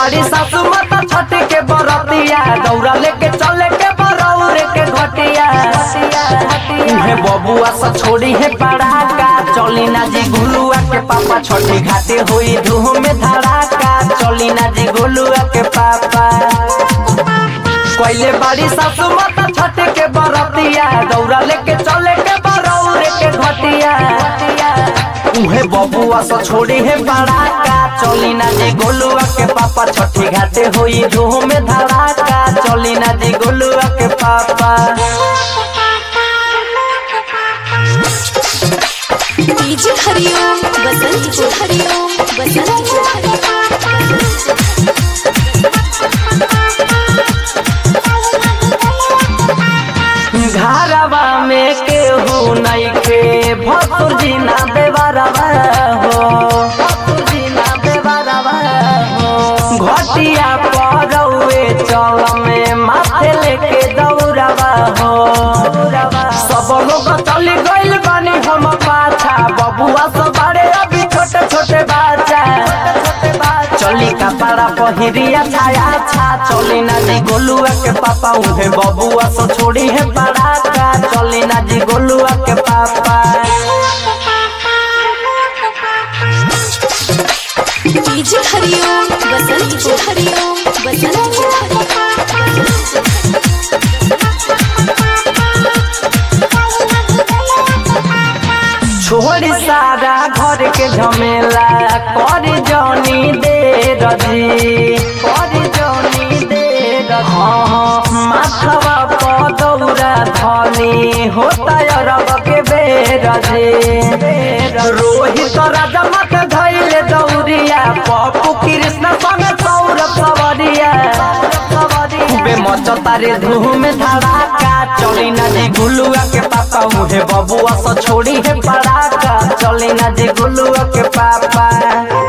बाड़ी सासू माता छठी के बरतिया दौरा लेके चले के बरौरे के घटिया उहे बबुआ सा छोड़ी है पड़ाका चली ना जी गुलुआ के पापा छठी घाटे हुई धूम में धड़ाका चली ना जी गुलुआ के पापा कोइले बाड़ी सासू माता छठ के बरतिया दौरा लेके चले के बरौरे के घटिया उहे बबुआ सा छोड़ी है बड़ाका चली ना जी गोलुआ के पापा छठी घाटे होई धूम में धड़ाका चली ना जी गोलुआ के पापा डीजे हरिओम बसंत को हरिओम बसंत को घरवा में केहू नइखे भसुर जी ना देवरवा हो भसुर जी ना देवरवा हो घटिया परौए चल में माथे लेके दौड़वा हो सब लोग चली गइल बानी हम पाछा बबुआ सब बड़े अभी छोटे छोटे बच्चा चली कपड़ा पहिरिया छाया छा चली ना जी गोलुआ के पापा उहे बबुआ सो छोड़ी है पड़ाका चली ना जी गोलुआ के पापा डीजे हरिओम बसंत को हरिओम बसंत को छोड़ी सारा घर के झमेला कर जौनी दे रजी कर जौनी दे रजी हाँ माथवा पदौरा धनी होता अरब के बेरजी रोहित राजा मत धैले दौरिया पप्पू कृष्ण संग सौरभ सवरिया खूबे मचतारे धूम धड़ाका चली ना जी गुलुआ के पापा मुहे बबुआ सा छोड़ी है पड़ाका चली ना जी गुलुआ के पापा